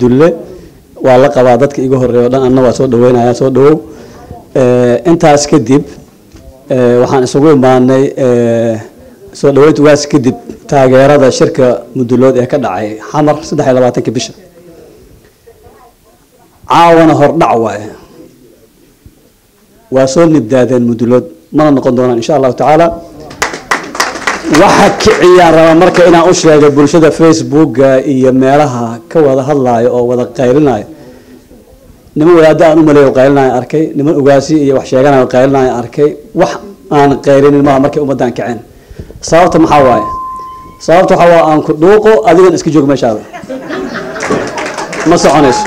cabdulle waa la qabaa dadka iga horeeya o dhan anna waa soo dhaweynaya soo dhawow intaas kadib waxaan isugu imaanay soo dhaweynta ugaas kadib taageerada shirka mudulood ee ka dhacay xamar saddex iyo labaatanka bisha caawana hordhac waaye waa soo nibdaadeen mudulood mana noqon doonaan insha allahu tacaala waxa kiciyaan rabaa marka inaan u sheego bulshada facebooka iyo meelaha ka wada hadlaayo oo wada qaylinayo niman wadaada aan u maleeyo qaylinayo arkay niman ogaasi iyo wax sheeganayo qaylinayo arkay wax aan qaylinin maaha markay ummaddan kaceen sababta maxaa waaye sababta waxaa waa aan ku dhuuqo adigan iska joog meeshaada ma soconayso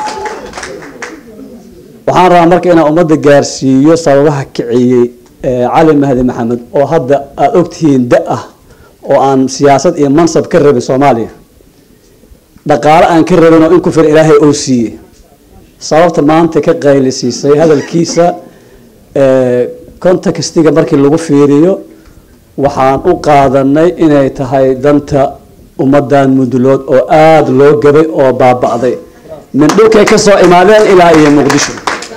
waxaan rabaa marka inaan ummadda gaarsiiyo sababaha kiciyey cali mahdi maxamed oo hadda aada ogtihiin da ah oo aan siyaasad iyo mansab ka rabin soomaaliya dhaqaale aan ka rabin oo in ku fir ilaahay oo siiyey sababta maanta ka qaylisiisay hadalkiisa contextiga markii lagu fiiriyo waxaan u qaadanay inay tahay danta ummadan mudulood oo aada loo gabay oo baaba'day min dhulkay ka soo imaadeen ilaa iyo muqdisho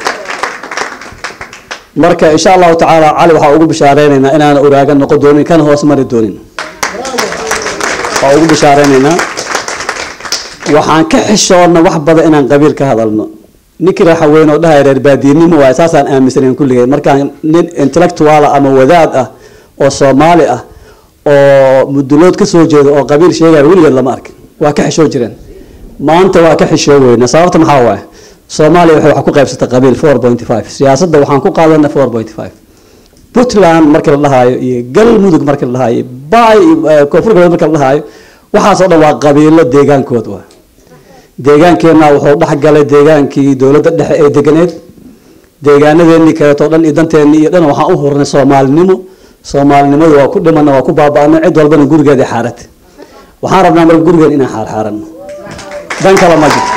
marka insha allahu tacaala cali waxaa ugu bishaareynayna inaan uraaga noqon doonin kana hoos mari doonin waa ugu bishaareynayna waxaan ka xishoonna wax badan inaan qabiil ka hadalno ninkii raxaweyn oo dhahay reer baadiinimo waaye saasaan aaminsanayn kulligeen markaan nin intellectuala ama wadaad ah oo soomaali ah oo mudulood ka soo jeeda oo qabiil sheegaya weligeed lama arkin waa ka xishoo jireen maanta waa ka xishoo weyna sababta maxaa waaye soomaaliya waxay wax ku qaybsatay qabiil four pointy five siyaasadda waxaan ku qaadanay four pointy five puntland markii la dhahaayo iyo galmudug markii la dhahaayo bay koonfur galbeed markii la dhahaayo waxaasoo dhan waa qabiilo deegaankood waa deegaankeenna wuxuu dhex galay deegaankii dowladda dhexe ee deganeed deegaanadeennii kaleeto dhan iyo danteennii iyo dhan waxaan u hurnay soomaalinimo soomaalinimadu waa ku dhimana waa ku baaba'nay cid walbana gurigeeda xaaratay waxaan rabnaa marka gurigeen inaan xaarxaaranno dan kale ma jirto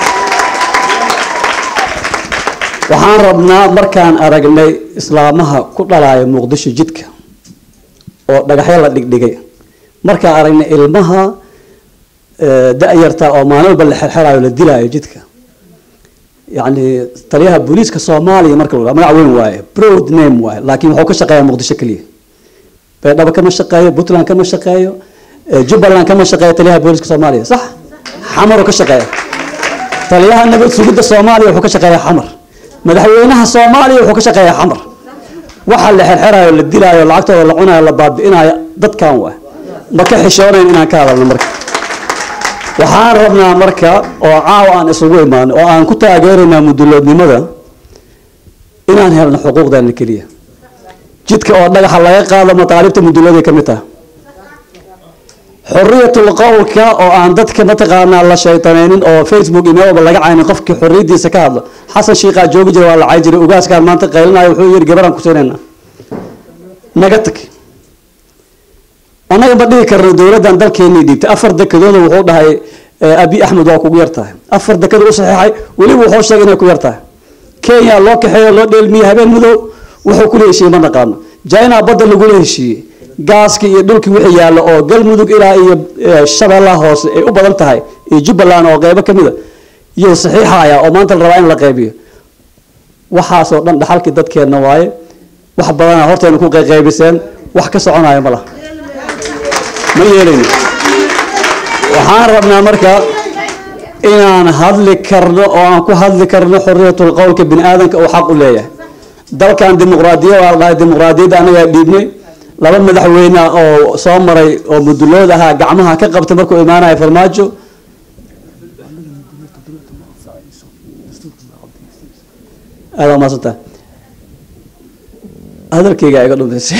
waxaan rabnaa markaan aragnay islaamaha ku dhalaayo muqdisho jidka oo dhagaxyo la dhigdhigay markaan aragnay ilmaha da-yarta oo maalin walba la xerxerayo la dilaayo jidka yacni taliyaha booliiska soomaaliya marka la magac weyn waaye broad name waaye laakiin wuxuu ka shaqeeyaa muqdisho keliya baydhabo kama shaqeeyo puntland kama shaqeeyo jubbaland kama shaqeeyo taliyaha booliiska soomaaliya sax xamaruu ka shaqeeya taliyaha nabad sugidda soomaaliya wuxuu ka shaqeeyaa xamar madaxweynaha soomaaliya wuxuu ka shaqeeyaa xamar waxa la xerxerayo la dilaayo lacagtooda la cunayo la baabi'inayo dadkan waa ma ka xishoonayn inaan ka hadalno marka waxaan rabnaa marka oo caawa aan isugu imaano oo aan ku taageeraynaa muduloodnimada inaan helno xuquuqdeena keliya jidka oo dhagaxa laga qaado mataalibta mudulooday ka mid taha xoriyatul qowlka oo aan dadka mataqaanaa la shaytanaynin oo facebook email walba laga caynin qofkii xoriyadiisa ka hadlo xasan shiiqaa joogi jira waa la cay jiray ugaaskaan maanta qaylinayo wuxuu yidhi gabaraan ku siinayna naga tag annaga ma dhihi karno dowladdan dalkeenii dhiibtay afar dekadooda wuxuu dhahay abi axmed waa kugu yar tahay afar dekada u saxiixay weliba wuxuu sheegay inay ku yar tahay kenya loo kaxeeyo loo dheelmiyey habeen madow wuxuu kula heshiiyey ma naqaano china badda lagula heshiiyey gaaskii iyo dhulkii wixii yaallo oo galmudug ilaa iyo shabeellaha hoose ay u badan tahay iyo jubbaland oo qeybo kamid a iyo saxiixaya oo maanta la rabaa in la qaybiyo waxaasoo dhan dhaxalkii dadkeenna waaye wax badana horteena ku qayqaybiseen wax ka soconayo ma laha ma yeelayno waxaan rabnaa marka inaan hadli karno oo aan ku hadli karno xoriyatul qowlka bini aadamka uu xaq u leeyahay dalkan dimuqraadiya waa la dhahay dimuqraadiyadda anagaa dhiibnay laba madaxweyne oo soo maray oo mudulood ahaa gacmaha ka qabtay markuu imaanayo farmaajo aada umaadsantaa hadalkayga iga dhumaysay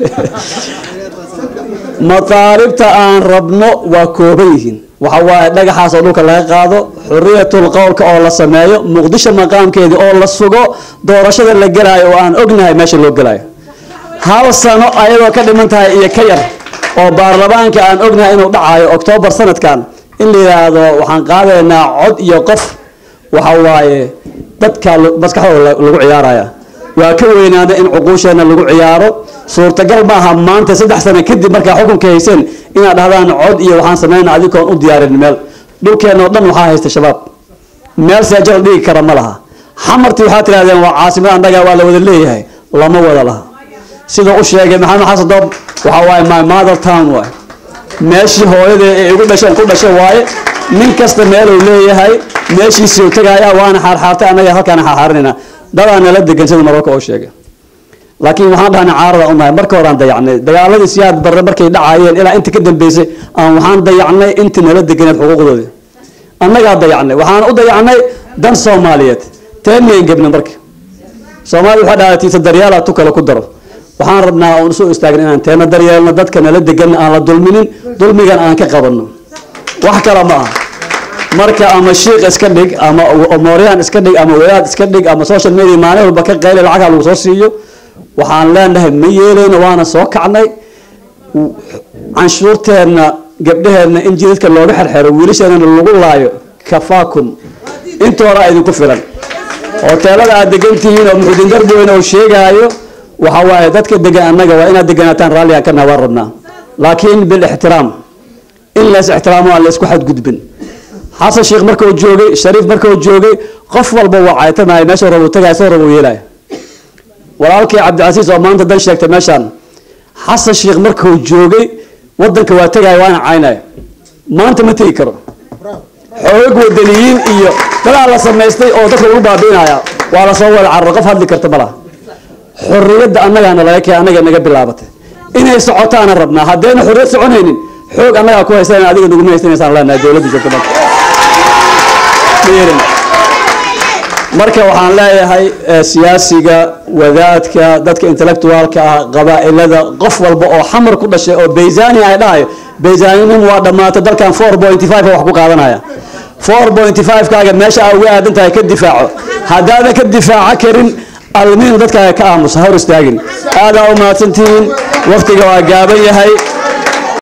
mataalibta aan rabno waa kooban yihiin waxa waaye dhagaxaas oo dhulka laga qaado xoriyatul qowlka oo la sameeyo muqdisho maqaamkeedii oo la sugo doorashada la gelaayo oo aan ognahay meesha loo gelaayo hal sano ayadoo ka dhiman tahay iyo ka yar oo baarlamaanka aan ognahay inuu dhacayo oktoobar sanadkan in la yidhaahdo waxaan qaadaynaa cod iyo qof waxa waaye dadka maskaxdooda lagu ciyaaraya waa ka weynaada in cuquusheenna lagu ciyaaro suurtagal maaha maanta saddex sano kadib markaa xukunka hayseen inaad dhahdaan cod iyo waxaan sameynaa adikoon u diyaarin meel dhulkeenna oo dhan waxaa haysta shabaab meel seejo la dhigi kara ma laha xamartii waxaa tirahdeen waa caasimad annaga waa la wada leeyahay lama wada laha sida u sheegay maxamed xasan doob waxa waaye my mother town waay meeshii hooyadee ay igu dhasheen ku dhashay waaye nin kasta meeluu leeyahay meeshiisii tagaaya waana xaarxaartay annaga halkaana xaarxaarinayna dadaa nala degan sida mararka oo sheegay laakiin waxaan dhahnay caarada unahay marka horaan dayacnay dagaaladii siyaad barre markay dhacaayeen ilaa inta ka dambeysay aan waxaan dayacnay intii nala deganeed xuquuqdoodii annagaa dayacnay waxaan u dayacnay dan soomaaliyeed teenayn gebna marka soomaalida waxaa dhahdaa tiisa daryaala tu kale ku daro waxaan rabnaa oon usoo istaagna inaan teena daryeelno dadka nala degan aan la dulminin dulmigan aan ka qabanno wax kale ma aha marka ama shiik iska dhig ama mooryaan iska dhig ama wadaad iska dhig ama social media maalin walba ka qayli lacagha lagu soo siiyo waxaan leenahay ma yeelayno waana soo kacnay canshuurteenna gabdhaheenna in jidadka looga xerxero wiilasheenana lagu laayo kafaakum intooda idinku filan hoteelada aad degan tihiin oo muxuudin darboyn oo sheegaayo waxa waaye dadka degan annaga waa inaad deganaataan raalligaan ka nahay waan rabnaa laakiin bilixtiraam in lees ixtiraamo aan laysku xadgudbin xasan sheekh markuu joogay shariif markuu joogay qof walba waa caytamaya meesha rabu tagaya soo rabu yeelaya walaalkii cabdicasiis oo maanta dan sheegtay meeshaan xasan sheekh markuu joogay wadanka waa tegaya waana caynaya maanta ma tegi karo xoog wadaniyiin iyo dadaa la samaystay oo dadka lagu baabiinaya waa lasoo wada cararo qof hadli karta malaha xorriyadda annagaana laga kee annaga naga bilaabatay inay socotaana rabnaa haddayna xorriyad soconaynin xoog annagaa ku haysan adiga naguma haysanaysaan leenahay dowladda joogta marka marka waxaan leeyahay siyaasiga wadaadka dadka intellectualka ah qabaa'ilada qof walba oo xamar ku dhashay oo bayzani ay dhahayo bayzaninim waa dhammaatay dalkan four pointy five wax ku qaadanaya four pointy five kaaga meesha aa uga aadan tahay ka difaaco haddaadan ka difaaco karin almiin dadkaaga ka aamusa hor istaagin aadaa u mahadsantihiin waqtiga waa gaaban yahay